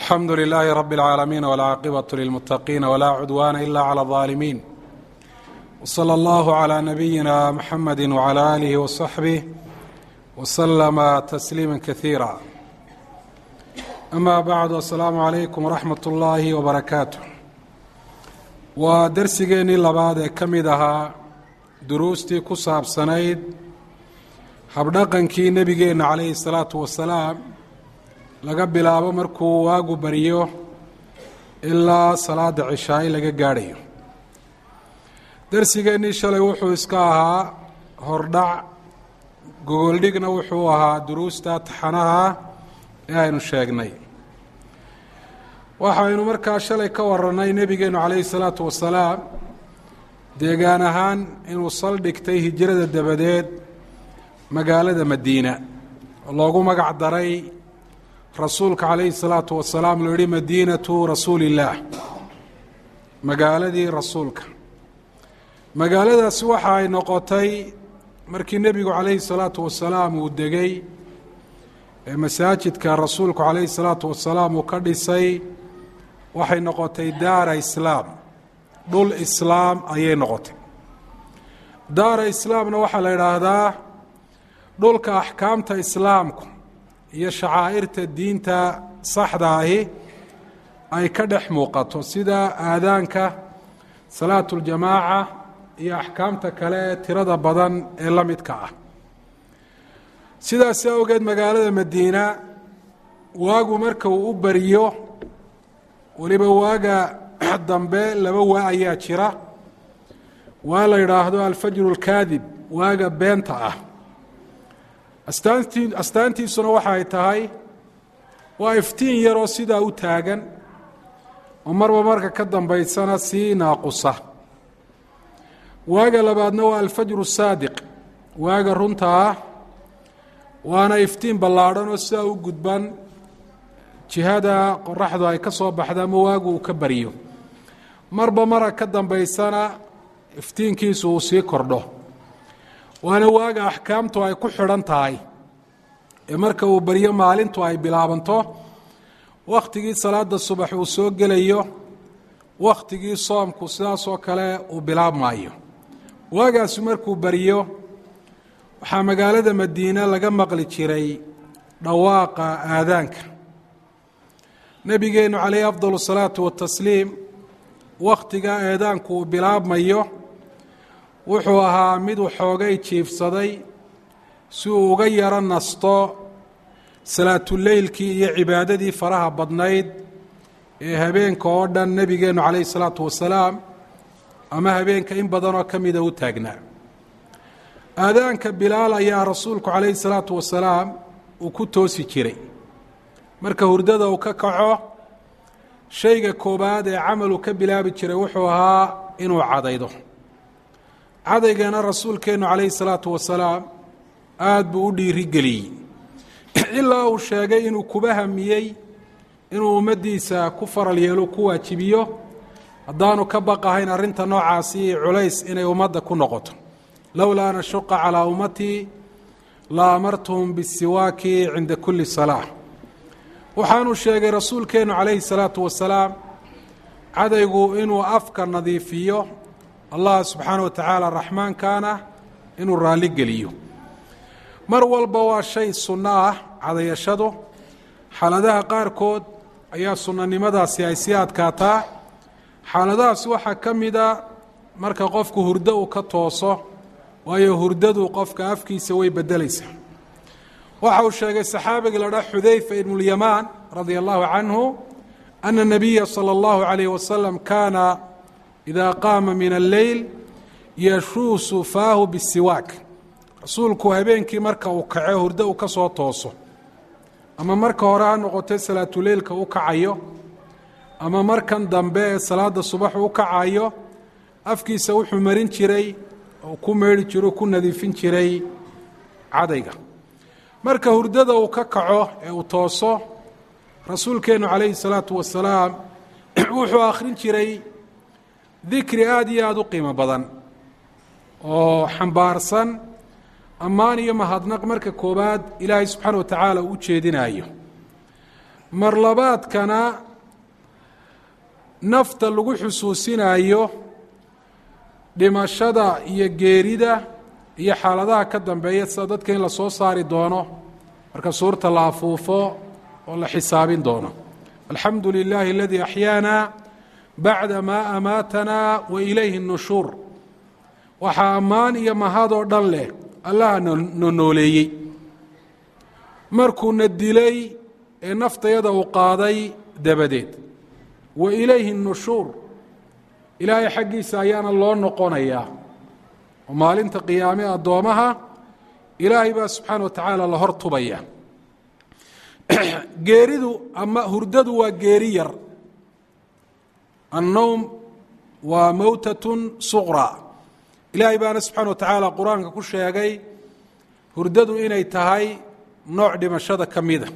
alxamdu lilaahi rabi اlcaalamiin wاlcaaqibaة lilmuttaqiina wlaa cudwaana ila clى اظaalimiin wslى اllahu عlى nabiyina mxamadi wعlى aalihi waصaxbih wslama tasliima kasiira ama bacdu asalaamu calaykum waraxmat اllaahi wbarakaatu waa darsigeennii labaad ee ka mid ahaa duruustii ku saabsanayd habdhaqankii nebigeenna calayhi الsalaatu wasalaam laga bilaabo markuu waagu baryo ilaa salaada cishaa'i laga gaadhayo darsigeennii shalay wuxuu iska ahaa hordhac gogoldhigna wuxuu ahaa duruusta taxanaha ee aynu sheegnay waxaynu markaa shalay ka warannay nebigeennu calayhi salaatu wasalaam deegaan ahaan inuu saldhigtay hijrada dabadeed magaalada madiina oo loogu magac daray rasuulka calayhi salaatu wasalaam loo yihi madiinatu rasuuli illaah magaaladii rasuulka magaaladaasi waxa ay noqotay markii nebigu calayhi salaatu wasalaam uu degay ee masaajidka rasuulku calayhi salaatu wasalaam uu ka dhisay waxay noqotay daara islaam dhul islaam ayay noqotay daara islaamna waxaa la idhaahdaa dhulka axkaamta islaamku iyo shacaa'irta diinta saxda ahi ay ka dhex muuqato sida aadaanka salaatuljamaaca iyo axkaamta kale ee tirada badan ee la midka ah sidaas awgeed magaalada madiina waagu marka uu u bariyo weliba waaga dambe laba waa ayaa jira waa la yidhaahdo alfajru alkaadib waaga beenta ah astaantii astaantiisuna waxa ay tahay waa iftiin yaroo sidaa u taagan oo marba marka ka dambaysana sii naaqusa waaga labaadna waa alfajru saadiq waaga runta ah waana iftiin ballaadhan oo sidaa u gudban jihada qoraxdu ay ka soo baxda ama waagu uu ka baryo marba mara ka dambaysana iftiinkiisu uu sii kordho waana waaga axkaamtu ay ku xidhan tahay ee marka uu baryo maalintu ay bilaabanto wakhtigii salaada subax uu soo gelayo wakhtigii soomku sidaasoo kale uu bilaabmaayo waagaasi markuu baryo waxaa magaalada madiine laga maqli jiray dhawaaqa aadaanka nebigeennu calayhi afdal salaatu watasliim wakhtiga eedaanku uu bilaabmayo wuxuu ahaa mid waxoogay jiifsaday si uu uga yaro nasto salaatuleylkii iyo cibaadadii faraha badnayd ee habeenka oo dhan nebigeennu calayhi salaatu wasalaam ama habeenka in badanoo ka mida u taagnaa aadaanka bilaal ayaa rasuulku calayhi salaatu wasalaam uu ku toosi jiray marka hurdada uu ka kaco shayga koobaad ee camaluu ka bilaabi jiray wuxuu ahaa inuu cadaydo cadaygana rasuulkeennu calayhi salaatu wasalaam aada buu u dhiirigeliyey ilaa uu sheegay inuu kuba hamiyey inuu ummaddiisa ku faral yeelo ku waajibiyo haddaanu ka baqahayn arrinta noocaasi culays inay ummadda ku noqoto lowlaa an ashuqa calaa ummatii la amartuhum bisiwaaki cinda kulli salaa waxaanuu sheegay rasuulkeennu calayhi salaatu wasalaam cadaygu inuu afka nadiifiyo allah subxaana wa tacaala raxmaankaana inuu raalli geliyo mar walba waa shay sunno ah cadayashadu xaaladaha qaarkood ayaa sunnanimadaasi ay sii adkaataa xaaladahaasi waxaa ka mida marka qofku hurdo uu ka tooso waayo hurdadu qofka afkiisa way beddelaysaa waxa uu sheegay saxaabiga la dhaa xudayfa ibnulyamaan radia allahu canhu ana nabiya sala allahu calayh wasalam kaana ida qaama min alleyl yashuusu faahu bisiwaak rasuulku habeenkii marka uu kaco hurdo uu ka soo tooso ama marka hore ha noqotay salaatuleylka u kacayo ama markan dambe ee salaada subax u kacayo afkiisa wuxuu marin jiray oo ku meedhi jiro ku nadiifin jiray cadayga marka hurdada uu ka kaco ee uu tooso rasuulkeennu calayhi salaatu wasalaam wuxuu akhrin jiray dikri aada iyo aada u qiimo badan oo xambaarsan ammaan iyo mahadnaq marka koowaad ilaahay subxaana wa tacaala uu u jeedinaayo marlabaadkana nafta lagu xusuusinayo dhimashada iyo geerida iyo xaaladaha ka dambeeya sida dadka in la soo saari doono marka suurta la afuufo oo la xisaabin doono alxamdu lilahi aladii axyaana bacda maa amaatana wa ilayhi nushuur waxaa ammaan iyo mahadoo dhan leh allaha no nooleeyey markuuna dilay ee naftayada uu qaaday dabadeed wa ilayhi nushuur ilaahay xaggiisa ayaana loo noqonayaa oo maalinta qiyaame addoomaha ilaahay baa subxaana wa tacaala la hor tubaya geeridu ama hurdadu waa geeri yar annowm waa mowtatun suqra ilaahay baana subxaana wa tacaala qur-aanka ku sheegay hurdadu inay tahay nooc dhimashada ka mida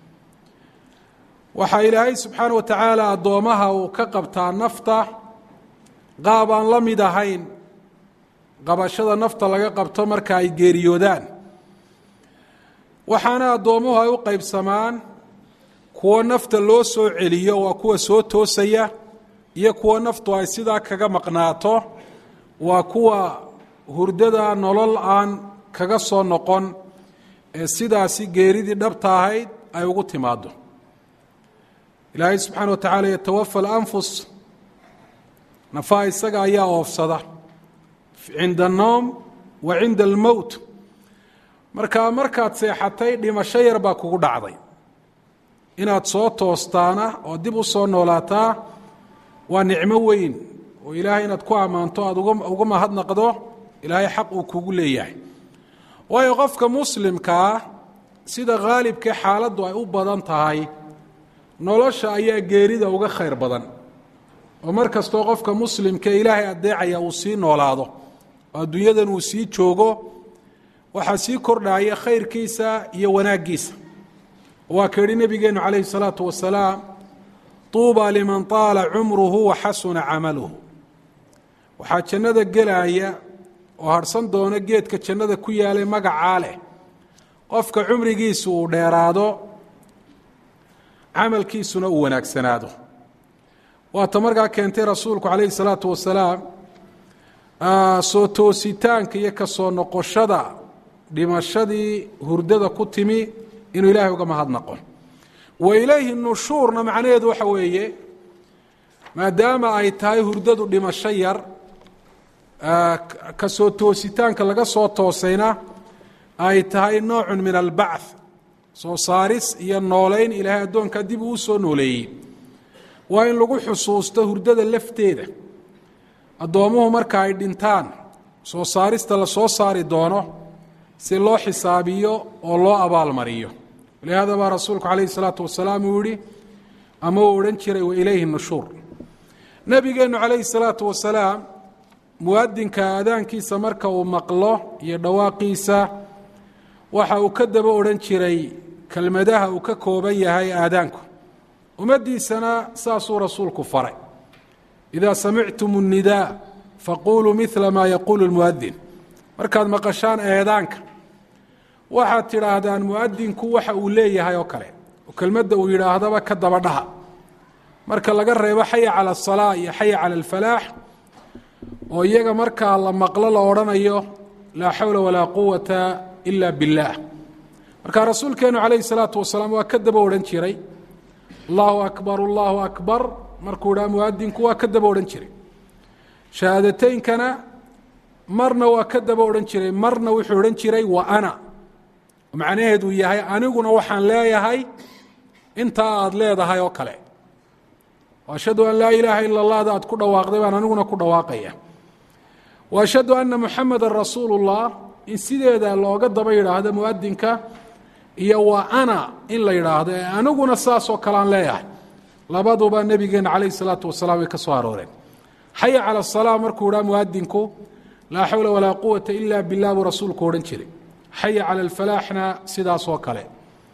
waxaa ilaahay subxaana wa tacaala addoomaha uu ka qabtaa nafta qaab aan la mid ahayn qabashada nafta laga qabto marka ay geeriyoodaan waxaana addoommuhu ay u qaybsamaan kuwo nafta loo soo celiyo waa kuwa soo toosaya iyo kuwo naftu ay sidaa kaga maqnaato waa kuwa hurdada nolol aan kaga soo noqon ee sidaasi geeridii dhabta ahayd ay ugu timaado ilaahay subxaana wa tacaala yatawafa alanfus nafaha isaga ayaa oofsada cinda anowm wa cinda almowt markaa markaad seexatay dhimasho yar baa kugu dhacday inaad soo toostaana oo dib u soo noolaataa waa nicmo weyn oo ilaahay inaad ku ammaanto aada uga mahadnaqdo ilaahay xaq uu kugu leeyahay waayo qofka muslimkaa sida khaalibkee xaaladdu ay u badan tahay nolosha ayaa geerida uga khayr badan oo mar kastoo qofka muslimkae ilaahay addeecaya uu sii noolaado oo adduunyadan uu sii joogo waxaa sii kordhaya khayrkiisa iyo wanaaggiisa waa ka yihi nebigeennu calayhi salaatu wasalaam tuuba liman taala cumruhu wa xasuna camaluhu waxaa jannada gelaya oo harhsan doona geedka jannada ku yaalay magacaa leh qofka cumrigiisu uu dheeraado camalkiisuna uu wanaagsanaado waata markaa keentay rasuulku calayhi salaatu wasalaam soo toositaanka iyo ka soo noqoshada dhimashadii hurdada ku timi inuu ilaahay uga mahadnaqo wa ilayhi nushuurna macnaheedu waxa weeye maadaama ay tahay hurdadu dhimasho yar ka soo toositaanka laga soo toosayna ay tahay noocun min albacth soo saaris iyo nooleyn ilaahay addoonkaa dib uu soo nooleeyey waa in lagu xusuusto hurdada lafteeda addoommuhu marka ay dhintaan soo saarista la soo saari doono si loo xisaabiyo oo loo abaalmariyo lihaada baa rasuulku calayhi salaatu wasalaam uu yihi ama uu odhan jiray wa ilayhi nushuur nebigeennu calayhi salaatu wasalaam muwadinka aadaankiisa marka uu maqlo iyo dhawaaqiisa waxa uu ka daba odhan jiray kelmadaha uu ka kooban yahay aadaanku ummaddiisana saasuu rasuulku faray idaa samictum الnidaa faquluu midla maa yaquulu اlmuadin markaad maqashaan eedaanka waxaad tidhaahdaan muadinku waxa uu leeyahay oo kale oo kelmadda uu yidhaahdaba ka daba dhaha marka laga reebo xaya calى الsalaa iyo xaya calى اlfalaax oo iyaga markaa la maqlo la odhanayo laa xawla walaa quwata ila biاllah marka rasuulkeenu calayhi الsalaatu wasalaam waa ka daba odhan jiray allahu akbar allahu akbar markuu dhaa muadinku waa ka daba odhan jiray shahaadateynkana marna waa ka daba odhan jiray marna wuxuu odhan jiray wa ana macnaheedu yahay aniguna waxaan leeyahay intaa aada leedahay oo kale ashhadu an laa ilaaha ila allahda aad ku dhawaaqday baan aniguna ku dhawaaqaya wa ashhadu ana muxameda rasuulu اllah in sideeda looga daba yidhaahdo muadinka iyo wa ana in la yidhaahdo ee aniguna saasoo kale aan leeyahay labaduba nebigeena calayh salaatu wasalaam way ka soo arooreen xaya cala asalaa markuu idhaa muadinku laa xawla walaa quwata ila bilah buu rasuulku odhan jiray xaya cala alfalaaxna sidaasoo kale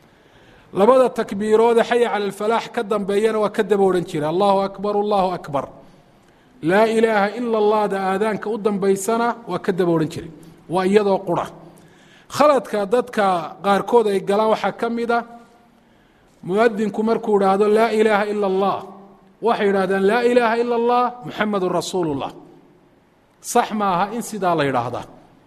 labada takbiiroode xaya cala alfalaax ka dambeeyana waa ka daba odhan jiray allahu akbar allahu akbar laa ilaaha ila allahda aadaanka u dambaysana waa ka daba odhan jiray waa iyadoo qura khaladka dadka qaarkood ay galaan waxaa ka mid a muadinku markuu idhaahdo laa ilaaha ila allah waxay yidhahdaan laa ilaaha ila allah muxamedun rasuulu llah sax ma aha in sidaa la yidhaahdaa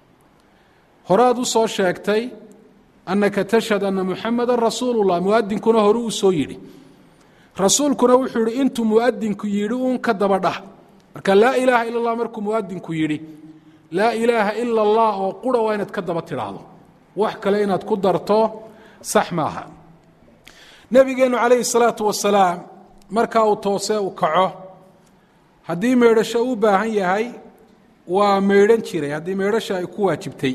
horaad u soo sheegtay annaka tashhad ana muxameda rasuulu llah muadinkuna hore uu soo yidhi rasuulkuna wuxuu yihi intuu muadinku yidhi uun ka daba dhah marka laa ilaaha ila اllah markuu muadinku yidhi laa ilaaha ila اllah oo qura waa inaad ka daba tidhaahdo wax kale inaad ku darto sax maaha nebigeenu calayhi الsalaatu wasalaam markaa uu toose u kaco haddii meydhasho u baahan yahay waa meydhan jiray haddii meydhasha ay ku waajibtay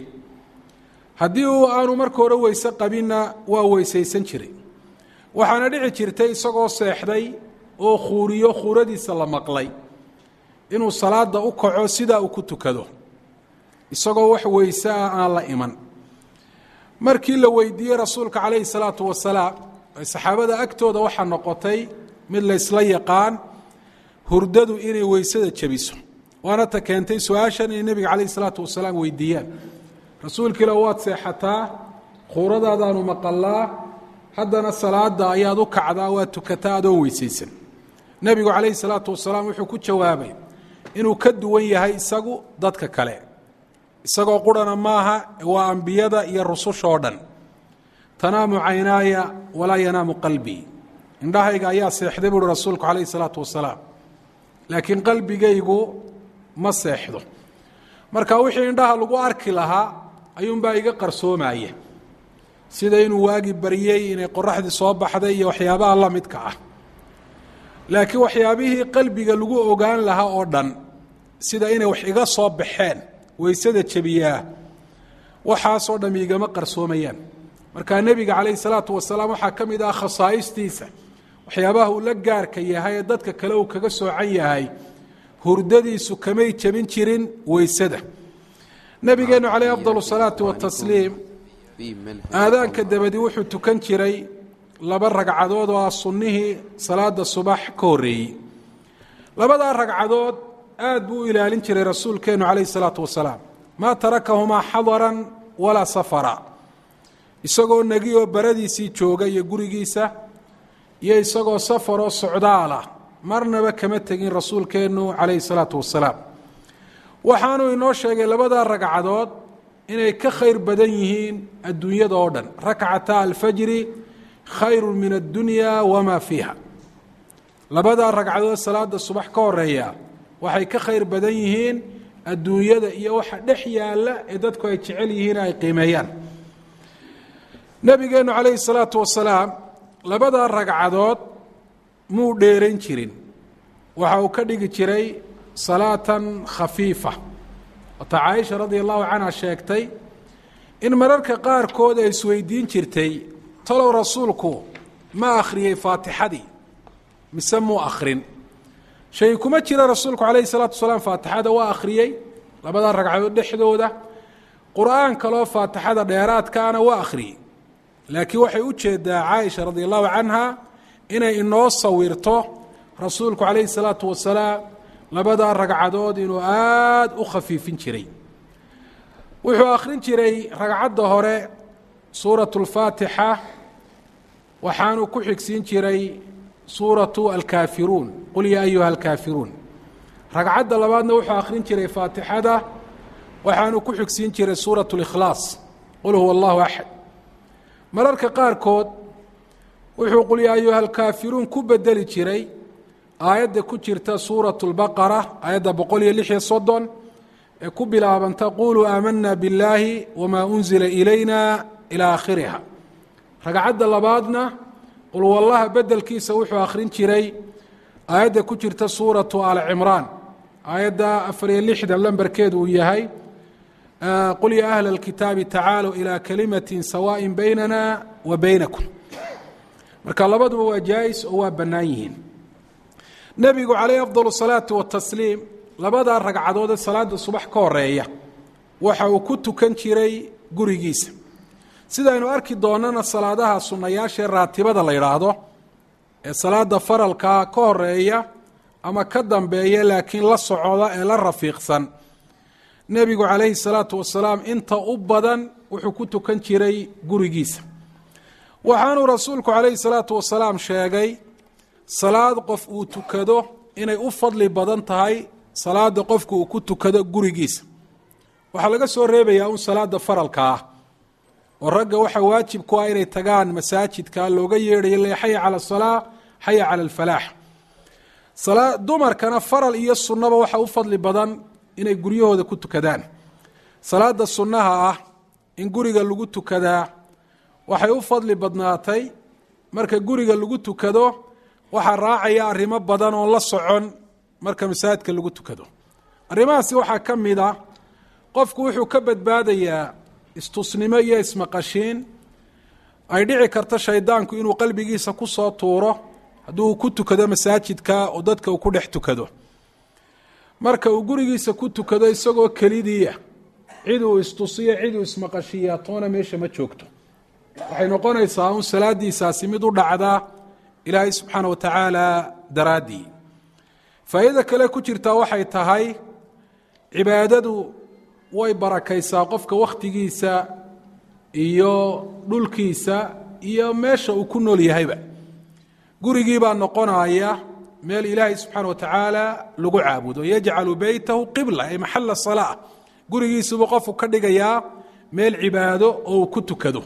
haddii uu aanu marka hore weyse qabinna waa weysaysan jiray waxaana dhici jirtay isagoo seexday oo khuuriyo khuuradiisa la maqlay inuu salaada u kaco sidaa uu ku tukado isagoo wax weyse ah aan la iman markii la weydiiyey rasuulka calayhi salaatu wasalaam ay saxaabada agtooda waxaa noqotay mid la ysla yaqaan hurdadu inay weysada jebiso waana ta keentay su-aashan inay nebiga calayhi salaatu wasalaam weydiiyaan rasuulkiila waad seexataa khuuradaadaanu maqalaa haddana salaada ayaad u kacdaa waad tukataa adoon weysaysan nebigu calayhi salaatu wasalaam wuxuu ku jawaabay inuu ka duwan yahay isagu dadka kale isagoo qurana maaha waa ambiyada iyo rususha oo dhan tanaamu caynaaya walaa yanaamu qalbii indhahayga ayaa seexday buuhi rasuulku calayhi salaatu wasalaam laakiin qalbigaygu ma seexdo marka wixii indhaha lagu arki lahaa ayuunbaa iga qarsoomaya sida inuu waagi baryey inay qoraxdii soo baxday iyo waxyaabaha la midka ah laakiin waxyaabihii qalbiga lagu ogaan lahaa oo dhan sida inay wax iga soo baxeen weysada jebiyaa waxaasoo dham igama qarsoomayaan markaa nebiga calayhi salaatu wasalaam waxaa ka mid ah khasaa'istiisa waxyaabaha uu la gaarka yahay ee dadka kale uu kaga soocan yahay hurdadiisu kamay jebin jirin weysada nebigeenu caleyh afdal salaati watasliim aadaanka dabadi wuxuu tukan jiray laba ragcadood oo ah sunnihii salaada subax ka horreeyey labadaa ragcadood aad buu u ilaalin jiray rasuulkeenu calayhi salaatu wasalaam maa tarakahumaa xadaran walaa safara isagoo negi oo baradiisii jooga iyo gurigiisa iyo isagoo safaroo socdaalah marnaba kama tegin rasuulkeennu calayhi salaatu wasalaam waxaanuu inoo sheegay labadaa ragcadood inay ka khayr badan yihiin adduunyada oo dhan rakcata alfajri khayru min addunya wamaa fiiha labadaa ragcadood salaada subax ka horeeya waxay ka khayr badan yihiin adduunyada iyo waxa dhex yaalla ee dadku ay jecel yihiin ay qiimeeyaan nabigeenu calayhi salaatu wasalaam labadaa ragcadood muu dheerayn jirin waxa uu ka dhigi jiray salaatan khafiifa wata caaisha radia allahu canha sheegtay in mararka qaarkood ay isweydiin jirtay talow rasuulku ma akhriyey faatixadii mise muu akhrin shay kuma jira rasuulku calayhi salaatu wasalaam faatixada waa akhriyey labadaa ragcadood dhexdooda qur-aan kaloo faatixada dheeraadkaana waa akhriyey laakiin waxay u jeedaa caaisha radia allahu canha inay inoo sawirto rasuulku calayhi salaatu wasalaam labadaa ragcadood inuu aada u khafiifin jiray wuxuu akhrin jiray ragcadda hore suuratu اlfaatixa waxaanuu ku xigsiin jiray suuratu alkaafiruun qul yaa ayuha alkaafiruun ragcadda labaadna wuxuu akhrin jiray faatixada waxaanuu ku xigsiin jiray suuratu اlikhlaas qul huwa allahu axad mararka qaarkood wuxuu qul yaa ayuha alkaafiruun ku bedeli jiray aayadda ku jirta suuraة اlbaqara aayadda boqol iyo lix iyo soddon ee ku bilaabanta quluu aamana biاllaahi wma unzila ilayna ilى aakhiriha ragcadda labaadna qul wallaha bedelkiisa wuxuu akhrin jiray aayadda ku jirta suuraةu al cimraan aayadda afar iyo lixdan lamberkeedu uu yahay qul ya ahla اlkitaabi tacaaluu ilى kalimati sawaaءi baynana wa baynakum marka labaduba waa jaa-is oo waa bannaan yihiin nebigu calayh afdal salaati watasliim labadaa ragcadood ee salaada subax ka horeeya waxa uu ku tukan jiray gurigiisa sidaynu arki doonana salaadaha sunnayaashaee raatibada la yidhaahdo ee salaada faralkaa ka horeeya ama ka dambeeya laakiin la socda ee la rafiiqsan nebigu calayhi salaatu wasalaam inta u badan wuxuu ku tukan jiray gurigiisa waxaanuu rasuulku calayhi salaatu wasalaam sheegay salaad qof uu tukado inay u fadli badan tahay salaada qofku uu ku tukado gurigiisa waxaa laga soo reebayaa un salaada faralka ah oo ragga waxaa waajib ku ah inay tagaan masaajidka looga yeedhayo le xaya cala asalaa xaya cala alfalaax dumarkana faral iyo sunnaba waxaa u fadli badan inay guryahooda ku tukadaan salaada sunnaha ah in guriga lagu tukadaa waxay u fadli badnaatay marka guriga lagu tukado waxaa raacaya arrimo badan oon la socon marka masaajidka lagu tukado arrimahaasi waxaa ka mid a qofku wuxuu ka badbaadayaa istusnimo iyo ismaqashiin ay dhici karto shaydaanku inuu qalbigiisa ku soo tuuro haddii uu ku tukado masaajidka oo dadka uu ku dhex tukado marka uu gurigiisa ku tukado isagoo kelidiia cid uu istusiyo cid uu ismaqashiiya toona meesha ma joogto waxay noqonaysaa un salaadiisaasi mid u dhacda ilaahay subxaana wa tacaala daraaddii faa'iida kale ku jirtaa waxay tahay cibaadadu way barakaysaa qofka wakhtigiisa iyo dhulkiisa iyo meesha uu ku nool yahayba gurigii baa noqonaya meel ilaahay subxaana wa tacaala lagu caabudo yajcalu beytahu qibla ay maxala salaa gurigiisubuu qofku ka dhigayaa meel cibaado oo uu ku tukado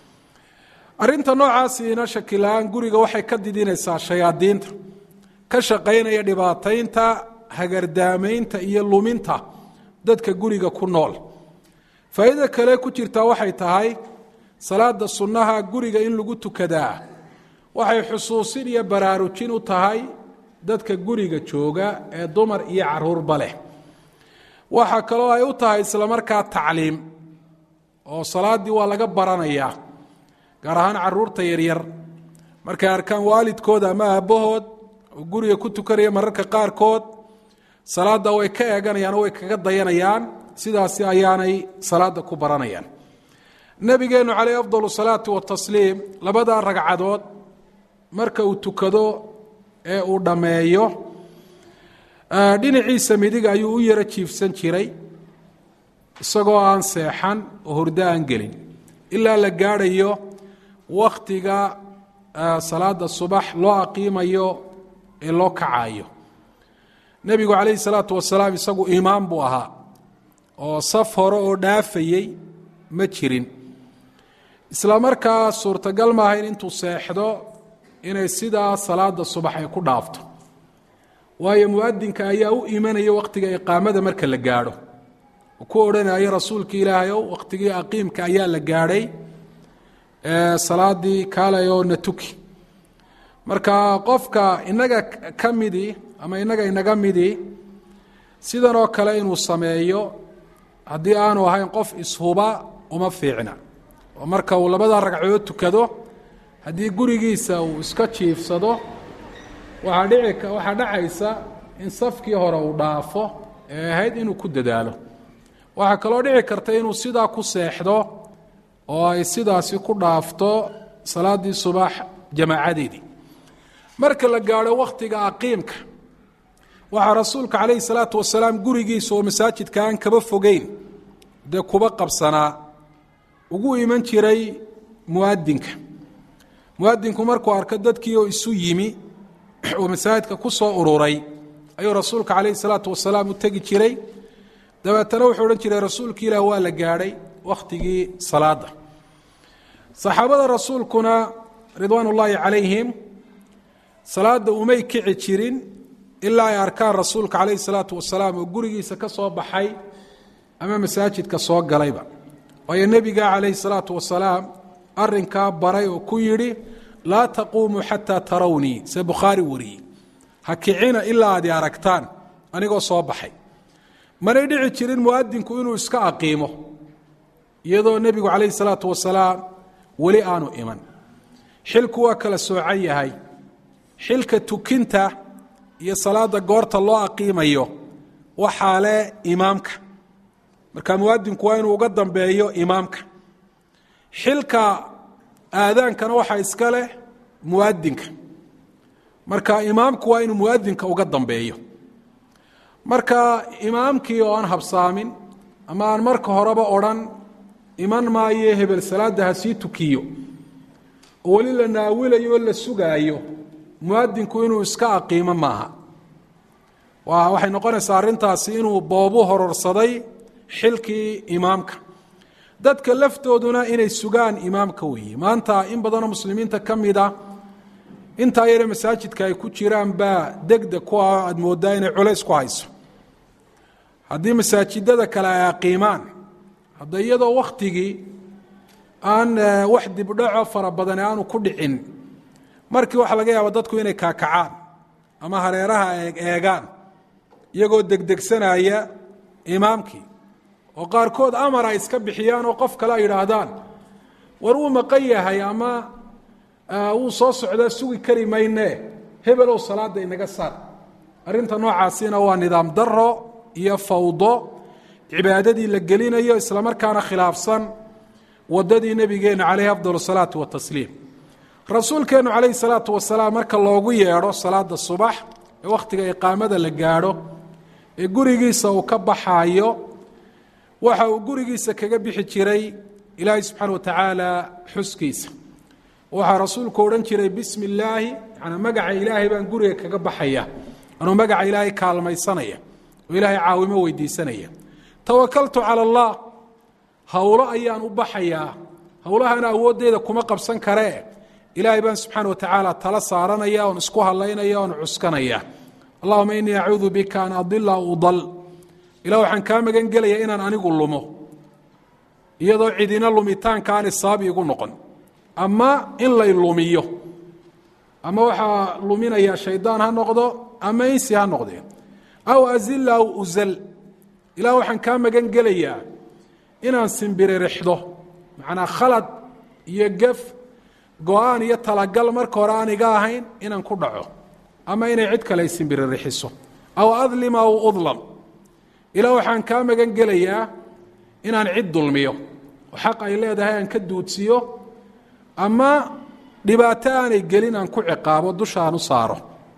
arrinta noocaasiina shakilaan guriga waxay ka didinaysaa shayaadiinta ka shaqaynaya dhibaataynta hagardaamaynta iyo luminta dadka guriga ku nool faa'iida kale ku jirtaa waxay tahay salaada sunnaha guriga in lagu tukadaa waxay xusuusin iyo baraarujin u tahay dadka guriga jooga ee dumar iyo caruurba leh waxaa kaloo ay u tahay islamarkaa tacliim oo salaaddii waa laga baranayaa gaar ahaan caruurta yaryar markay arkaan waalidkooda ama aabbahood oo guriga ku tukanaya mararka qaarkood salaadda way ka eeganayaan oo way kaga dayanayaan sidaasi ayaanay salaadda ku baranayaan nebigeennu caleyh afdal salaati watasliim labadaa ragcadood marka uu tukado ee uu dhammeeyo dhinaciisa midiga ayuu u yaro jiifsan jiray isagoo aan seexan oo hurdo aan gelin ilaa la gaadhayo wakhtiga salaada subax loo aqiimayo ee loo kacayo nebigu calayhi salaatu wasalaam isagu imaam buu ahaa oo saf hore oo dhaafayey ma jirin isla markaa suurtagal maaha in intuu seexdo inay sidaa salaada subax ay ku dhaafto waayo muadinka ayaa u imanaya wakhtiga iqaamada marka la gaadho oo ku odhanaya rasuulka ilaahay ow wakhtigii aqiimka ayaa la gaadhay salaadii kaalay oo na tuki marka qofka inaga ka midii ama inaga inaga midii sidan oo kale inuu sameeyo haddii aanu ahayn qof ishuba uma fiicna oo marka uu labada ragcadood tukado haddii gurigiisa uu iska jiifsado waxaa dhici waxaa dhacaysa in safkii hore uu dhaafo ee ahayd inuu ku dadaalo waxaa kaloo dhici karta inuu sidaa ku seexdo oo ay sidaasi ku dhaafto salaaddii subax jamaacadeedii marka la gaadho wakhtiga aqiimka waxaa rasuulka calayhi salaatu wasalaam gurigiisa oo masaajidka aan kaba fogeyn dee kuba qabsanaa ugu iman jiray muadinka muadinku markuu arko dadkii oo isu yimi oo masaajidka ku soo ururay ayuu rasuulka calayhi salaatu wasalaam u tegi jiray dabeetana wuxuu odhan jiray rasuulka ilaah waa la gaadhay wakhtigii salaada saxaabada rasuulkuna ridwaan ullaahi calayhim salaada umay kici jirin ilaa ay arkaan rasuulka calayhi salaatu wasalaam oo gurigiisa ka soo baxay ama masaajidka soo galayba waayo nebiga calayhi salaatu wasalaam arinkaa baray oo ku yidhi laa taquumuu xataa tarawnii se bukhaari wariyey ha kicina ilaa aad i aragtaan anigoo soo baxay manay dhici jirin muadinku inuu iska aqiimo iyadoo nebigu calayhi salaatu wasalaam weli aanu iman xilku waa kala soocan yahay xilka tukinta iyo salaada goorta loo aqiimayo waxaa leh imaamka marka muadinku waa inuu uga dambeeyo imaamka xilka aadaankana waxaa iska leh muadinka marka imaamku waa inuu muadinka uga dambeeyo marka imaamkii oo aan habsaamin ama aan marka horeba odhan iman maayo hebel salaadda ha sii tukiyo oo weli la naawilayo oo la sugaayo muadinku inuu iska aqiimo maaha waxay noqonaysaa arrintaasi inuu boobu hororsaday xilkii imaamka dadka laftooduna inay sugaan imaamka weeye maanta in badanoo muslimiinta ka mida intaa yare masaajidka ay ku jiraan baa degdeg ku ah aada moodaa inay culays ku hayso haddii masaajidada kale ay aqiimaan hadda iyadoo wakhtigii aan wax dibdhaco fara badani aanu ku dhicin markii waxaa laga yaaba dadku inay kaakacaan ama hareeraha eegaan iyagoo degdegsanaya imaamkii oo qaarkood amar ay iska bixiyaan oo qof kale ay yidhaahdaan war wuu maqan yahay ama wuu soo socdaa sugi kari maynee hebelow salaadda inaga saar arrinta noocaasina waa nidaam daro iyo fawdo cibaadadii la gelinayo islamarkaana khilaafsan wadadii nebigeenna calayhi afdal salaatu watasliim rasuulkeennu calayhi salaatu wasalaam marka loogu yeedho salaada subax ee wakhtiga iqaamada la gaadho ee gurigiisa uu ka baxaayo waxa uu gurigiisa kaga bixi jiray ilaahay subxaana wa tacaala xuskiisa waxaa rasuulku odhan jiray bismi illaahi yanaa magaca ilaahay baan guriga kaga baxaya anuu magaca ilaahay kaalmaysanaya oo ilaahay caawimo weydiisanaya tawakaltu cala allah howlo ayaan u baxayaa howlahana awooddeeda kuma qabsan karee ilaahay baan subxaana wa tacaala tala saaranaya oon isku hadlaynaya oon cuskanaya allahuma inii acuudu bika an adila udal ilah waxaan kaa magan gelayaa inaan anigu lumo iyadoo cidina lumitaanka aan isaab igu noqon ama in lay lumiyo ama waxaa luminaya shaydaan ha noqdo ama insi ha noqdee aw azila aw uzal ilah waxaan kaa magan gelayaa inaan simbiririxdo macnaa khalad iyo gef go-aan iyo talagal marka hore aan iga ahayn inaan ku dhaco ama inay cid kale ay simbirirxiso aw adlima aw udlam ilaa waxaan kaa magan gelayaa inaan cid dulmiyo oo xaq ay leedahay aan ka duudsiyo ama dhibaato aanay gelin aan ku ciqaabo dushaan u saaro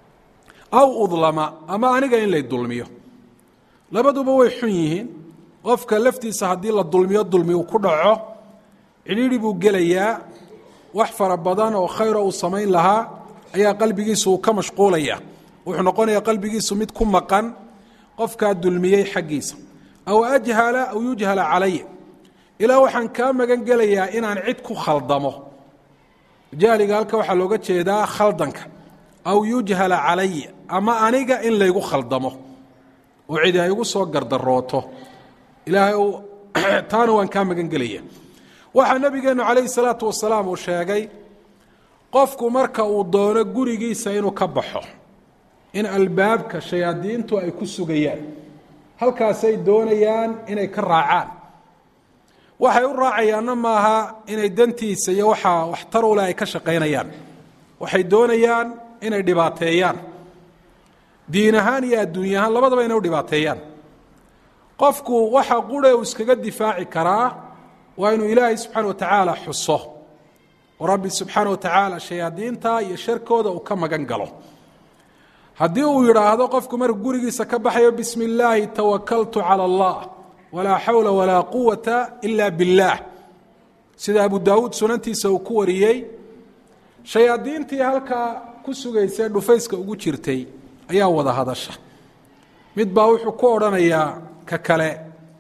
aw udlama ama aniga in lay dulmiyo labaduba way xun yihiin qofka laftiisa haddii la dulmiyo dulmi uu ku dhaco cidhiidhi buu gelayaa wax fara badan oo khayro uu samayn lahaa ayaa qalbigiisu uu ka mashquulaya wuxuu noqonayaa qalbigiisu mid ku maqan qofkaa dulmiyey xaggiisa aw ajhala aw yujhala calaya ilaa waxaan kaa magan gelayaa inaan cid ku khaldamo jahliga halka waxaa looga jeedaa khaldanka aw yujhala calaya ama aniga in laygu khaldamo oo cidi ay igu soo gardarooto ilaahay taana waan kaa magan gelaya waxaa nebigeennu calayhi salaatu wasalaam uu sheegay qofku marka uu doono gurigiisa inuu ka baxo in albaabka shayaadiintu ay ku sugayaan halkaasay doonayaan inay ka raacaan waxay u raacayaanna maaha inay dantiisa iyo waxaa waxtar u leh ay ka shaqaynayaan waxay doonayaan inay dhibaateeyaan diin ahaan iyo adduunya ahaan labadaba inay u dhibaateeyaan qofku waxa qure uu iskaga difaaci karaa waa inuu ilaahay subxaana wa tacaala xuso oo rabbi subxaana wa tacaala shayaadiinta iyo sharkooda uu ka magan galo haddii uu yidhaahdo qofku markuu gurigiisa ka baxayo bismi illaahi tawakaltu cala allah walaa xawla walaa quwata ila biاllaah sida abu daawuud sunantiisa uu ku wariyey shayaadiintii halkaa ku sugaysay dhufayska ugu jirtay ayaa wada hadasha mid baa wuxuu ku odhanayaa ka kale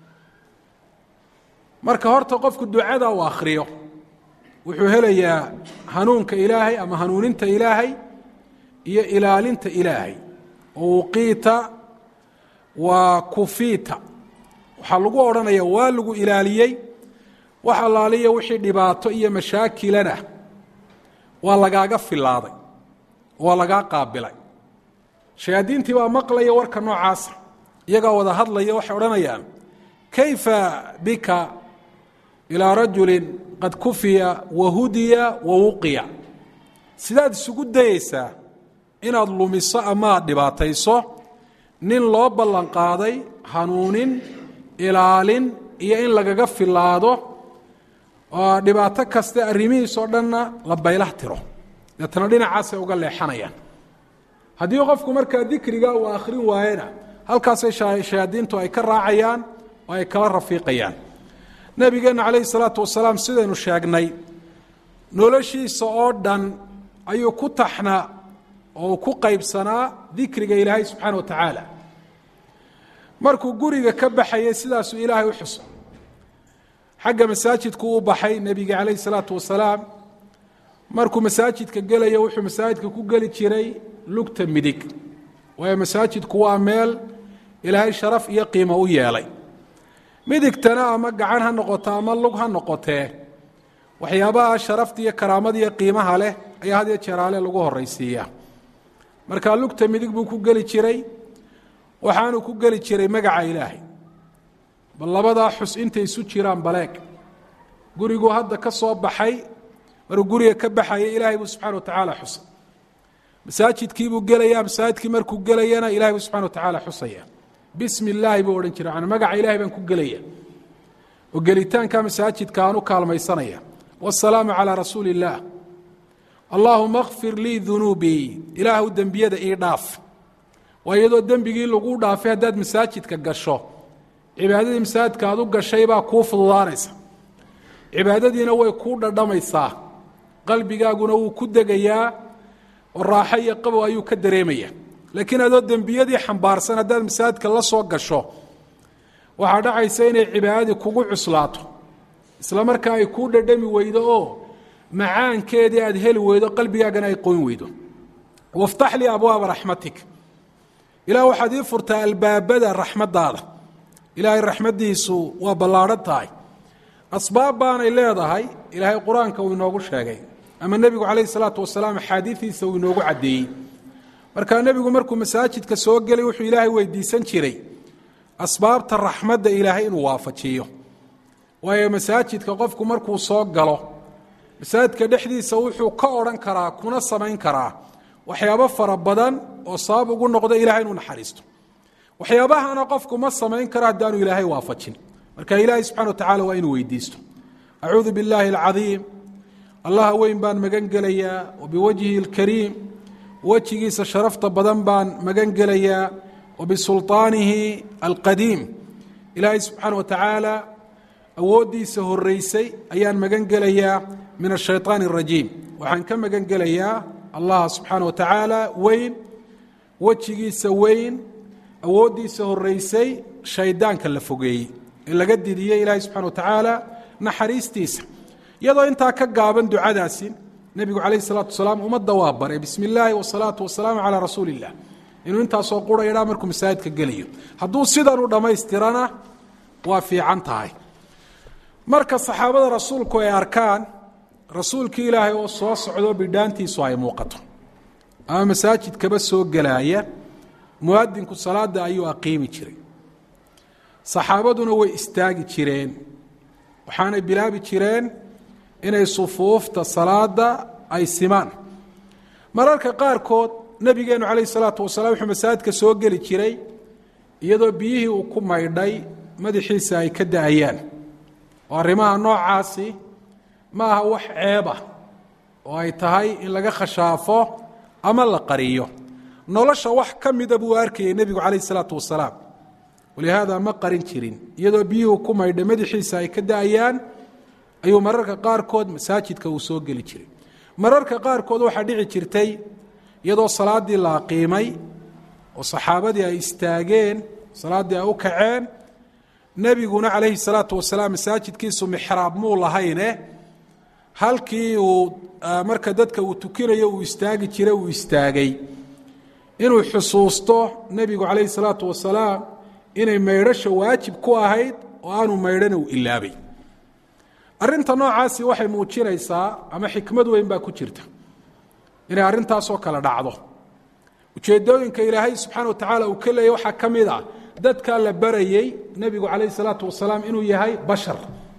marka horta qofku ducada uu akhriyo wuxuu helayaa hanuunka ilaahay ama hanuuninta ilaahay iyo ilaalinta ilaahay uqiita wa kufiita waxaa lagu odhanaya waa lagu ilaaliyey wax allaaliya wixii dhibaato iyo mashaakilana waa lagaaga filaaday waa lagaa qaabilay shayaadiintii baa maqlaya warka noocaasa iyagaa wada hadlaya waxay odhanayaan kayfa bika ilaa rajulin qad kufiya wa hudiya wa wuqiya sidaad isugu dayeysaa inaad lumiso ama aad dhibaatayso nin loo ballan qaaday hanuunin ilaalin iyo in lagaga filaado oo dhibaato kaste arrimihiisoo dhanna la baylah tiro deetana dhinacaasay uga leexanayaan haddii qofku markaa dikriga uu akhrin waayena halkaasay shayaadiintu ay ka raacayaan oo ay kala rafiiqayaan nabigeenna calayhi salaatu wasalaam sidaynu sheegnay noloshiisa oo dhan ayuu ku taxnaa oo ku qaybsanaa dikriga ilaahay subxaana wa tacaala markuu guriga ka baxayay sidaasuu ilaahay u xuso xagga masaajidku u baxay nebiga calayh isalaatu wasalaam markuu masaajidka gelaya wuxuu masaajidka ku geli jiray lugta midig waayo masaajidku waa meel ilaahay sharaf iyo qiimo u yeelay midigtana ama gacan ha noqoto ama lug ha noqotee waxyaabaha sharafta iyo karaamada iyo qiimaha leh ayaa had iyo jeeraale lagu horaysiiyaa markaa lugta midig buu ku geli jiray waxaanuu ku geli jiray magaca ilaahay bal labadaa xus intay isu jiraan baleeg guriguu hadda ka soo baxay maruu guriga ka baxaya ilaahay buu subxana wa tacaala xusay masaajidkiibuu gelaya masaajidkii markuu gelayana ilahay buu subxana wa tacaala xusaya bismi illaahi buu odhan jiray magaca ilahay baan ku gelaya oo gelitaanka masaajidka aan u kaalmaysanaya wasalaamu calaa rasuuli illaah allaahuma kfir lii dunuubii ilaahw dembiyada ii dhaaf waa iyadoo dembigii lagu dhaafay haddaad masaajidka gasho cibaadadii masaajidka aad u gashay baa kuu fududaanaysa cibaadadiina way kuu dhadhamaysaa qalbigaaguna wuu ku degayaa oo raaxo iyo qabow ayuu ka dareemaya laakiin adoo dembiyadii xambaarsan haddaad masaajidka la soo gasho waxaa dhacaysa inay cibaadadii kugu cuslaato isla markaa ay kuu dhadhami weydo oo macaankeedii aad heli weydo qalbigaagana ay qoyn weydo waftax lii abwaaba raxmatik ilaah waxaad ii furtaa albaabada raxmaddaada ilaahay raxmaddiisu waa ballaadhan tahay asbaab baanay leedahay ilaahay qur-aanka uu inoogu sheegay ama nebigu calayhi salaatu wasalaam axaadiidiisa uu inoogu caddeeyey markaa nebigu markuu masaajidka soo gelay wuxuu ilaahay weydiisan jiray asbaabta raxmadda ilaahay inuu waafajiyo waayo masaajidka qofku markuu soo galo masaajidka dhexdiisa wuxuu ka odhan karaa kuna samayn karaa waxyaabo fara badan oo sabab ugu noqda ilahay inuu naxariisto waxyaabahana qofku ma samayn karo haddaanu ilaahay waafajin marka ilaahay subxana wa tacala waa inuu weydiisto acuudu billaahi alcadiim allaha weyn baan magan gelayaa wa biwajhihi alkariim wejigiisa sharafta badan baan magan gelayaa wa bisulطaanihi alqadiim ilaahay subxaana wa tacaala awooddiisa horeysay ayaan magan gelayaa min ashayطaan الrajiim waxaan ka magan gelayaa allah subxaana wa tacaala weyn wejigiisa weyn awooddiisa horeysay shaydaanka la fogeeyey ee laga didiyey ilaahay subxana wa tacaala naxariistiisa iyadoo intaa ka gaaban ducadaasi nebigu calayh الsalaatu wasalaam ummadda waa baray bismi illaahi wasalaatu wasalaamu calaa rasuuli illah inuu intaasoo qura idhaa markuu masaajidka gelayo hadduu sidan u dhammaystirana waa fiican tahay marka saxaabada rasuulku ay arkaan rasuulkii ilaahay oo soo socdo bidhaantiisu ay muuqato ama masaajidkaba soo gelaaya muadinku salaada ayuu aqiimi jiray saxaabaduna way istaagi jireen waxaanay bilaabi jireen inay sufuufta salaada ay simaan mararka qaarkood nebigeenu calayh isalaatu wasalaam wuxuu masaajidka soo geli jiray iyadoo biyihii uu ku maydhay madaxiisa ay ka da-ayaan oo arrimaha noocaasi ma aha wax ceeba oo ay tahay in laga khashaafo ama la qariyo nolosha wax ka mida buu arkayay nebigu calayh isalaatu wasalaam walihaada ma qarin jirin iyadoo biyuhu ku maydhay madaxiisa ay ka da-ayaan ayuu mararka qaarkood masaajidka uu soo geli jiray mararka qaarkood waxaa dhici jirtay iyadoo salaaddii la aqiimay oo saxaabadii ay istaageen salaaddii ay u kaceen nebiguna calayhi salaatu wasalaam masaajidkiisu mixraab muu lahayne halkii uu marka dadka uu tukinayo uu istaagi jiray uu istaagay inuu xusuusto nebigu calayhi salaatu wasalaam inay maydhasha waajib ku ahayd oo aanu maydhana uu ilaabay arrinta noocaasi waxay muujinaysaa ama xikmad weyn baa ku jirta inay arrintaasoo kale dhacdo ujeeddooyinka ilaahay subxaana wa tacaala uu ka leeyay waxaa ka mid ah dadkaa la barayey nebigu calayhi salaatu wasalaam inuu yahay bashar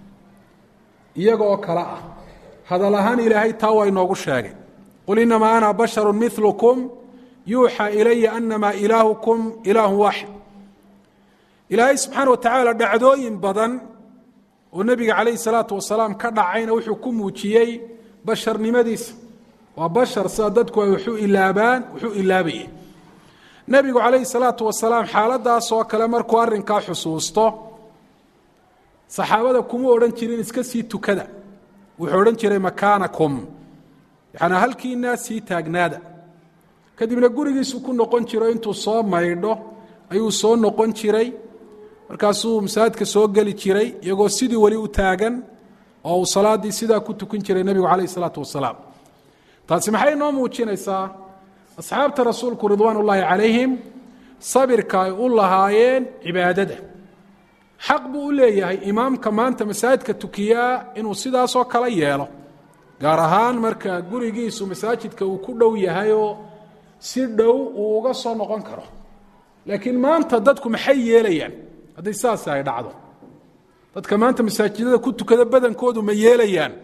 iyaga oo kale ah hadal ahaan ilaahay taa waa inoogu sheegay qul inamaa ana basharu milukum yuuxaa ilaya anamaa ilaahukum ilaahu waaxid ilaahay subxaana wa tacaala dhacdooyin badan oo nebiga calayhi salaatu wasalaam ka dhacayna wuxuu ku muujiyey basharnimadiisa waa bashar sida dadku ay waxu ilaabaan wuxuu ilaabayay nebigu calayhi salaatu wasalaam xaaladaasoo kale markuu arrinkaa xusuusto saxaabada kuma odhan jirin iska sii tukada wuxuu odhan jiray makaanakum yaani halkiinaa sii taagnaada kadibna gurigiisu ku noqon jiro intuu soo maydho ayuu soo noqon jiray markaasuu masaajidka soo geli jiray iyagoo sidii weli u taagan oo uu salaaddii sidaa ku tukan jiray nebigu calayh isalaatu wasalaam taasi maxay noo muujinaysaa asxaabta rasuulku ridwaan ullaahi calayhim sabirka ay u lahaayeen cibaadada xaq buu u leeyahay imaamka maanta masaajidka tukiyaa inuu sidaasoo kala yeelo gaar ahaan marka gurigiisu masaajidka uu ku dhow yahayoo si dhow uu uga soo noqon karo laakiin maanta dadku maxay yeelayaan hadday saas ay dhacdo dadka maanta masaajidada ku tukada badankoodu ma yeelayaan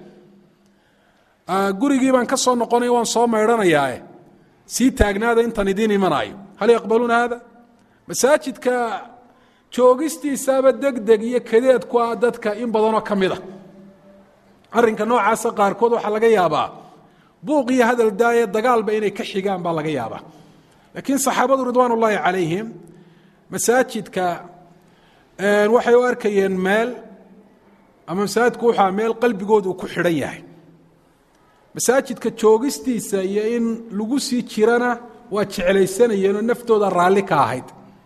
gurigii baan ka soo noqonaya waan soo maydhanayaae sii taagnaada intaan idiin imanaayo hal yaqbaluuna haada masaajidka joogistiisaaba degdeg iyo kadeed ku ah dadka in badanoo ka mid a arrinka noocaasa qaarkood waxaa laga yaabaa buuq iyo hadal daaye dagaalba inay ka xigaan baa laga yaabaa laakiin saxaabadu ridwaan ullaahi calayhim masaajidka waxay u arkayeen meel ama masaajidku wuxua meel qalbigoodu uu ku xidhan yahay masaajidka joogistiisa iyo in lagu sii jirana waa jeclaysanayeenoo naftooda raalli ka ahayd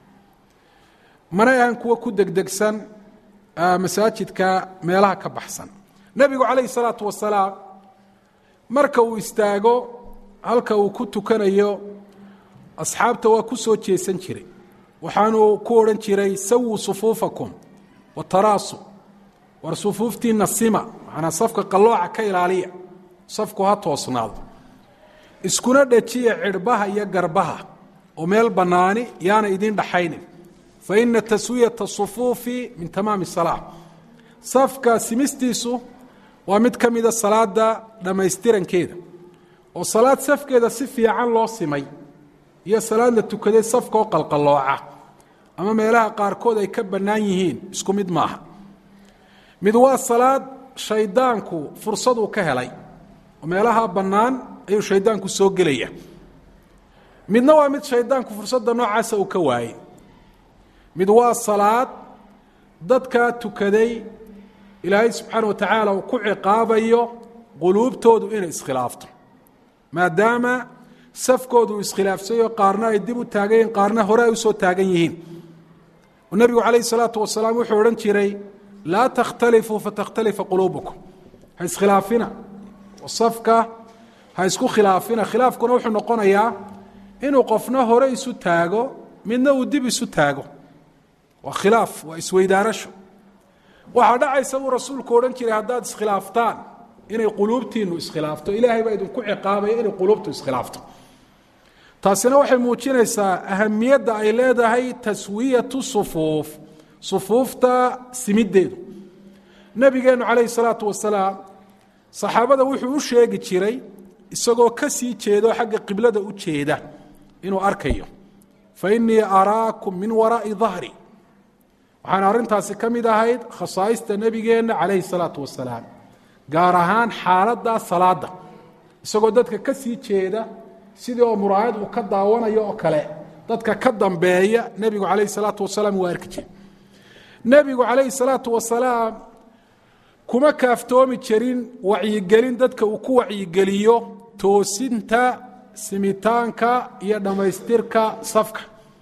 manay ahan kuwo ku degdegsan masaajidka meelaha ka baxsan nebigu calayhi salaatu wasalaam marka uu istaago halka uu ku tukanayo asxaabta waa ku soo jeesan jiray waxaanuu ku odhan jiray sawuu sufuufakum wataraasu war sufuuftiinna sima macnaa safka qallooca ka ilaaliya safku ha toosnaado iskuna dhajiya cidhbaha iyo garbaha oo meel bannaani yaana idiin dhaxaynin fa ina taswiyata sufuufi min tamaami salaa safka simistiisu waa mid ka mida salaada dhammaystirankeeda oo salaad safkeeda si fiican loo simay iyo salaad la tukaday safkaoo qalqallooca ama meelaha qaarkood ay ka bannaan yihiin isku mid maaha mid waa salaad shaydaanku fursaduu ka helay oo meelaha bannaan ayuu shaydaanku soo gelaya midna waa mid shaydaanku fursadda noocaasa uu ka waayey mid waa salaad dadkaa tukaday ilaahay subxaana wa tacaala uu ku ciqaabayo quluubtoodu inay iskhilaafto maadaama safkoodu uu iskhilaafsayo qaarna ay dib u taagan yihiin qaarna hore ay usoo taagan yihiin oo nebigu calayhi salaatu wasalaam wuxuu odhan jiray laa takhtalifuu fatakhtalifa quluubukum ha iskhilaafina oo safka ha isku khilaafina khilaafkuna wuxuu noqonayaa inuu qofna hore isu taago midna uu dib isu taago waa khilaaf waa isweydaarasho waxaa dhacaysa buu rasuulku odhan jiray haddaad iskhilaaftaan inay quluubtiinu iskhilaafto ilaahay baa idinku ciqaabaya inay quluubtu iskhilaafto taasina waxay muujinaysaa ahamiyadda ay leedahay taswiyatu sufuuf sufuufta simiddeedu nebigeennu calayhi salaatu wasalaam saxaabada wuxuu u sheegi jiray isagoo ka sii jeedo xagga qiblada u jeeda inuu arkayo fa innii araakum min waraa'i dahri waxaana arrintaasi ka mid ahayd khasaa'ista nebigeenna calayhi salaatu wasalaam gaar ahaan xaaladda salaadda isagoo dadka ka sii jeeda sidii oo muraayad uu ka daawanayo oo kale dadka ka dambeeya nebigu calayhi salaatu wasalaam waa arki jire nebigu calayhi salaatu wasalaam kuma kaaftoomi jirin wacyigelin dadka uu ku wacyigeliyo toosinta simitaanka iyo dhammaystirka safka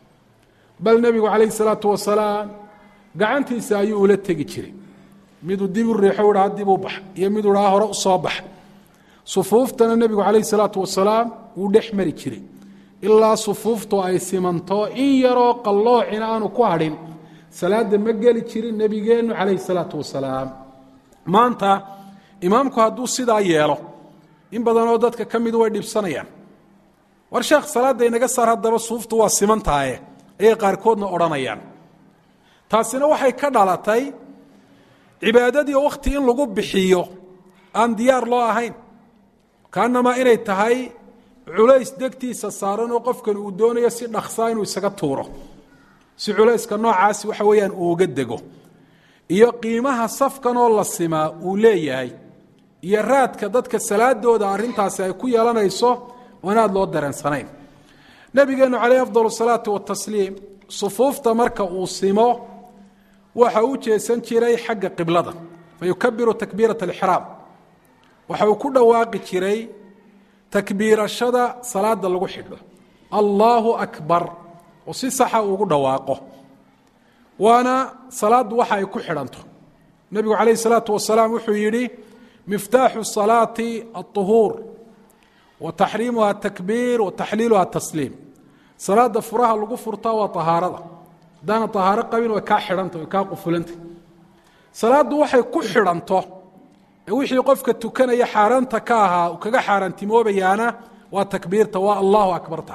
bal nebigu calayhi salaatu wasalaam gacantiisa ayuu ula tegi jiray miduu dib u riixo u dhaha dib u bax iyo miduu dhaha hore u soo bax sufuuftana nebigu calayhi salaatu wasalaam wuu dhex mari jiray ilaa sufuuftu ay simanto in yaroo qalloocina aanu ku hadhin salaadda ma geli jirin nebigeennu calayhi salaatu wasalaam maanta imaamku hadduu sidaa yeelo in badanoo dadka ka midu way dhibsanayaan war sheekh salaadda inaga saar haddaba suuftu waa siman tahaye ayay qaarkoodna odhanayaan taasina waxay ka dhalatay cibaadadii oo wakhti in lagu bixiyo aan diyaar loo ahayn kaanamaa inay tahay culays degtiisa saaran oo qofkan uu doonayo si dhaksaa inuu isaga tuuro si culayska noocaasi waxa weeyaan uu uga dego iyo qiimaha safkan oo la simaa uu leeyahay iyo raadka dadka salaadooda arrintaasi ay ku yeelanayso oo inaad loo dareensanayn nebigeennu calayh afdal salaatu watasliim sufuufta marka uu simo waxa u jeesan jiray xagga qiblada fa yukabiru takbiirat alixraam waxa uu ku dhawaaqi jiray takbiirashada salaada lagu xidho allaahu akbar oo si saxa uugu dhawaaqo waana salaaddu waxa ay ku xidhanto nebigu calayh isalaatu wasalaam wuxuu yidhi miftaaxu salaati alطuhuur wa taxriimuha takbiir wa taxliiluha tasliim salaada furaha lagu furtaa waa ahaarada haddaana ahaaro qabin way kaa xidhanta way kaa qufulanta salaaddu waxay ku xidhanto ee wixii qofka tukanaya xaaraanta ka ahaa uu kaga xaaraantimoobayaana waa takbiirta waa allahu akbarta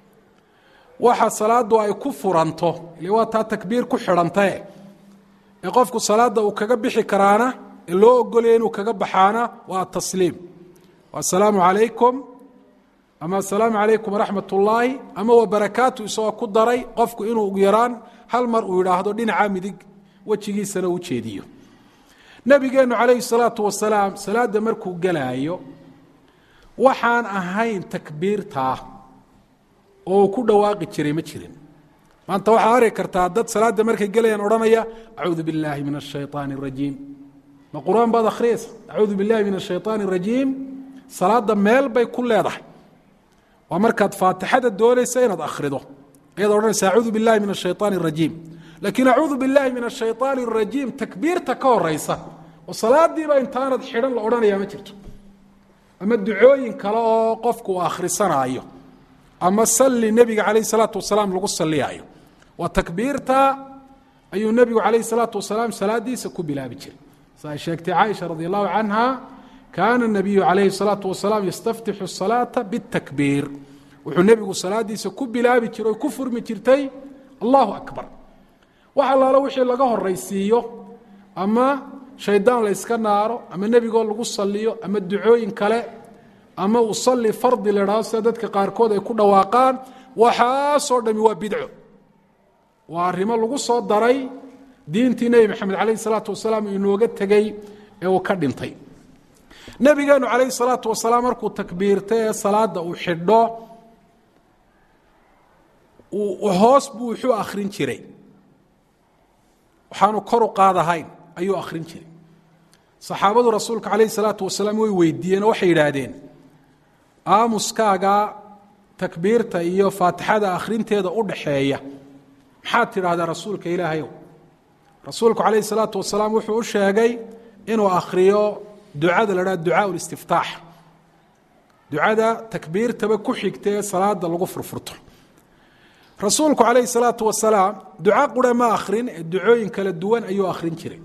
waxa salaadu ay ku furanto ile waa taa takbiir ku xidhantae ee qofku salaada uu kaga bixi karaana ee loo ogolaya inuu kaga baxaana waa atasliim asalaamu calaykum ama asalaamu calaykum waraxmat ullaahi ama wa barakaatu isagoo ku daray qofku inuu ugu yaraan hal mar uu yidhaahdo dhinaca midig wejigiisana u jeediyo nabigeennu calayhi salaatu wasalaam salaadda markuu gelaayo waxaan ahayn takbiirtaa oo uu ku dhawaaqi jiray ma jirin maanta waxaad arki kartaa dad salaadda markay gelayaan odhanaya acuudu billaahi min ashayطaani اrajiim ma qur-aan baad akhriyaysa acuudu billahi min ashayطaani اrajiim salaadda meel bay ku leedahay waa markaad faatixada doonaysa inaad akhrido ayaad odhanaysa acuudu billahi min ashayطaani اrajiim laakiin acuudu billahi min ashayطaani اrajiim takbiirta ka horeysa oo salaadiiba intaanad xidhan la odhanaya ma jirto ama ducooyin kale oo qofku uu akhrisanaayo ama salli nebiga calayh salaatu wasalaam lagu salliyaayo waa takbiirta ayuu nebigu calayh salaatu wasalaam salaadiisa ku bilaabi jiray sa ay sheegtay caaisha radi allahu canha kaana nabiyu calayhi salaatu wasalaam yastaftixu salaata bitakbiir wuxuu nebigu salaadiisa ku bilaabi jiray oo ku furmi jirtay allahu akbar wax allaalo wixii laga horaysiiyo ama shaydaan la yska naaro ama nebigoo lagu saliyo ama ducooyin kale ama usalli fardi la idhahdo sida dadka qaarkood ay ku dhawaaqaan waxaasoo dhami waa bidco waa arrimo lagu soo daray diintii nebi maxamed calayhi salaatu wasalaam inooga tegey ee uu ka dhintay nebigeenu calayhi salaatu wasalaam markuu takbiirtay ee salaada uu xidho hoos buu wuxuu akhrin jiray waxaanu kor u qaadahayn ayuu akhrin jiray saxaabadu rasuulka calayhi salaatu wasalaam way weydiiyeen oo waxay yidhaahdeen aamuskaaga takbiirta iyo faatixada akhrinteeda u dhaxeeya maxaad tidhaahdaa rasuulka ilaahayow rasuulku calayhi salaatu wasalaam wuxuu u sheegay inuu akhriyo ducada la dhaha ducaa listiftaax ducada takbiirtaba ku xigta ee salaada lagu furfurto rasuulku calayhi salaatu wasalaam duco qura ma akhrin ee ducooyin kala duwan ayuu akhrin jiray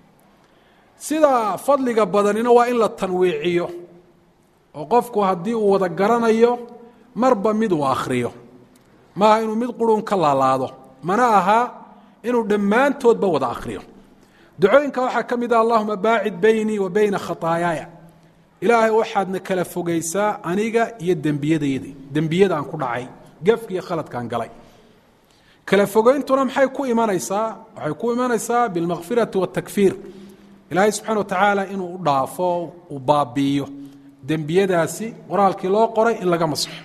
sida fadliga badanina waa in la tanwiiciyo oo qofku haddii uu wada garanayo marba mid uu akhriyo maaha inuu mid qurun ka laalaado mana aha inuu dhammaantoodba wada akhriyo ducooyinka waxaa ka mid ah allahuma baacid beynii wa beyna khataayaaya ilaahay waxaadna kala fogaysaa aniga iyo dembiyadaydi dembiyada aan ku dhacay gafki iyo khaladkaan galay kala fogeyntuna maxay ku imanaysaa waxay ku imanaysaa bilmakfirati watakfiir ilaahay subxana wa tacaala inuu u dhaafo uu baabi'iyo dembiyadaasi qoraalkii loo qoray in laga masaxo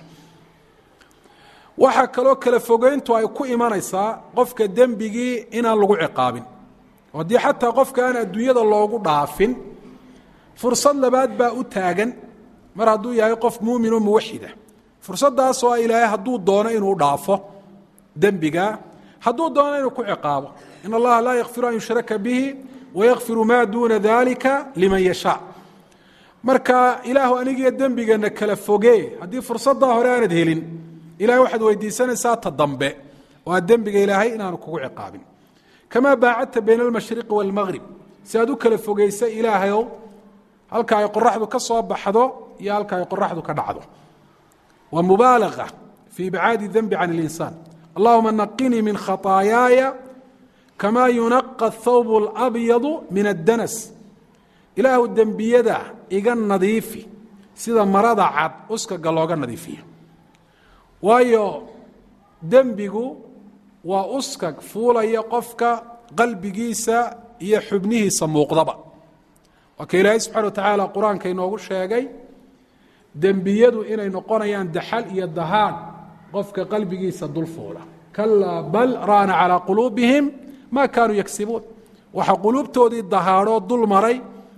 waxaa kaloo kala fogeyntu ay ku imanaysaa qofka dembigii inaan lagu ciqaabin oo haddii xataa qofka aan adduunyada loogu dhaafin fursad labaad baa u taagan mar hadduu yahay qof muumin oo muwaxida fursaddaasoo ilaahay hadduu doono inuu dhaafo dembiga hadduu doono inuu ku ciqaabo in allaha laa yakfiru an yushraka bihi wayakfiru maa duuna dalika liman yashaa marka ilaahu anigiyo dembigana kala fogee haddii fursaddaa hore aanad helin ilahay waxaad weydiisanaysaa ta dambe oo aad dembiga ilaahay inaanu kugu ciqaabin kamaa baacadta bayna almashriqi waalmaqrib si aad u kala fogeysa ilaahayow halka ay qoraxdu ka soo baxdo iyo halka ay qoraxdu ka dhacdo waa mubaalaga fii ibcaadi dembi can اlinsaan allahuma naqinii min khaطaayaaya kamaa yunaqa athawb اlabyadu min addanas ilaahu dembiyada iga nadiifi sida marada cad uskaga looga nadiifiyo waayo dembigu waa uskag fuulaya qofka qalbigiisa iyo xubnihiisa muuqdaba waa ka ilaahay subxana wa tacaala qur-aanka inoogu sheegay dembiyadu inay noqonayaan daxal iyo dahaan qofka qalbigiisa dul fuula kalaa bal raana calaa quluubihim maa kaanuu yagsibuun waxa quluubtoodii dahaadhoo dul maray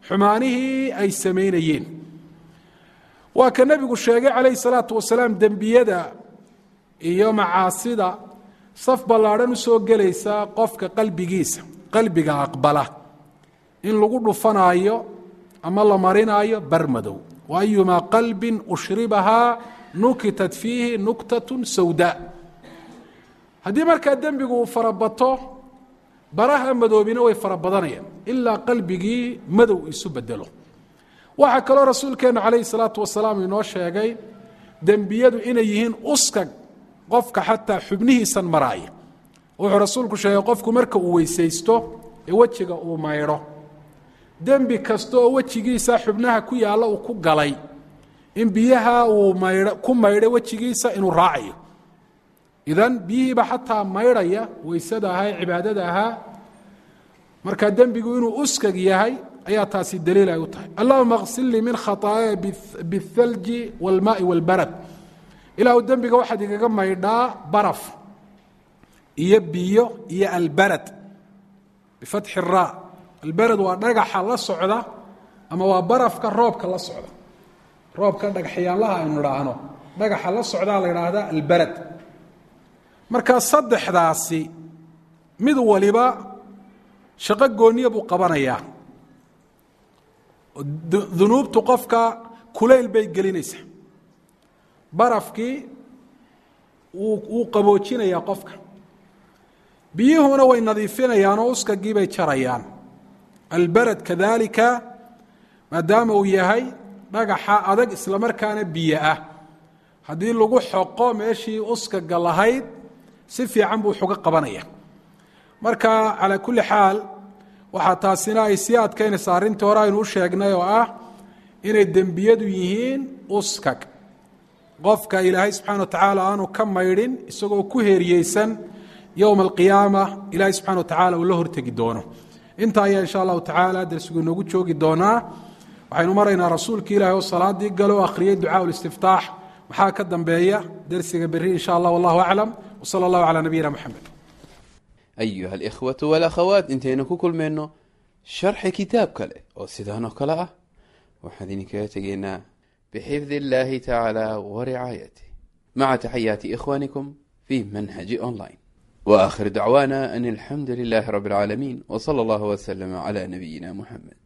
xumaanihii ay samaynayeen waa ka nebigu sheegay calayhi salaatu wasalaam dembiyada iyo macaasida saf ballaadhan u soo gelaysa qofka qalbigiisa qalbiga aqbala in lagu dhufanaayo ama la marinaayo barmadow wa ayumaa qalbin ushribahaa nukitat fiihi nuktatun sawdaa haddii markaa dembigu uu farabato baraha madoobina way fara badanayaan ilaa qalbigii madow isu bedelo waxaa kaloo rasuulkeennu calayhi salaatu wasalaam inoo sheegay dembiyadu inay yihiin uskag qofka xataa xubnihiisan maraaya wuxuu rasuulku sheegay qofku marka uu weysaysto ee wejiga uu maydho dembi kasta oo wejigiisa xubnaha ku yaalla uu ku galay in biyaha uu maydh ku maydho wejigiisa inuu raacayo idan biyihiiba xataa maydhaya weysada ahaa ee cibaadada ahaa markaa dembigu inuu uskag yahay ayaa taasi daliil ay u tahay allahuma ksil lii min khaطaaya biالthalji wاlmaai wاlbarad ilaahu dembiga waxaad igaga maydhaa baraf iyo biyo iyo albarad bifatxi الra albarad waa dhagaxa la socda ama waa barafka roobka la socda roobka dhagaxyaanlaha aynu idhaahno dhagaxa la socdaa la idhaahdaa albarad markaa saddexdaasi mid waliba shaqo gooniya buu qabanayaa dunuubtu qofka kulayl bay gelinaysaa barafkii wuu qaboojinayaa qofka biyuhuna way nadiifinayaan oo uskagii bay jarayaan albarad kadalika maadaama uu yahay dhagaxa adag islamarkaana biyo ah haddii lagu xoqo meeshii uskaga lahayd si fiican buu xuga qabanaya marka calaa kulli xaal waxaa taasina ay sii adkaynaysaa arrintii hore aynu u sheegnay oo ah inay dembiyadu yihiin uskag qofka ilaahay subxana wa tacaala aanu ka maydhin isagoo ku heeriyeysan yowma alqiyaama ilaahay subxana wa tacala uu la hortegi doono inta ayaa insha allahu tacaala darsigu inoogu joogi doonaa waxaynu maraynaa rasuulki ilahi oo salaadii galo o akhriyey ducaa listiftaax maxaa ka dambeeya dersiga beri in sha allah wallahu aclam wsala allahu calaa nabiyina moxamed ayuha alikhwatu walakhawaat intaynu ku kulmayno sharxi kitaab kale oo sidaan oo kale ah waxaan idinkaga tegaynaa bixifdi illahi tacaala waricaayatih maca taxayaati ikhwanikum fi manhaji online waakhir dacwaana an alxamdu lilahi rabi اlcaalamiin wsala allahu wslama cla nabiyina muxamed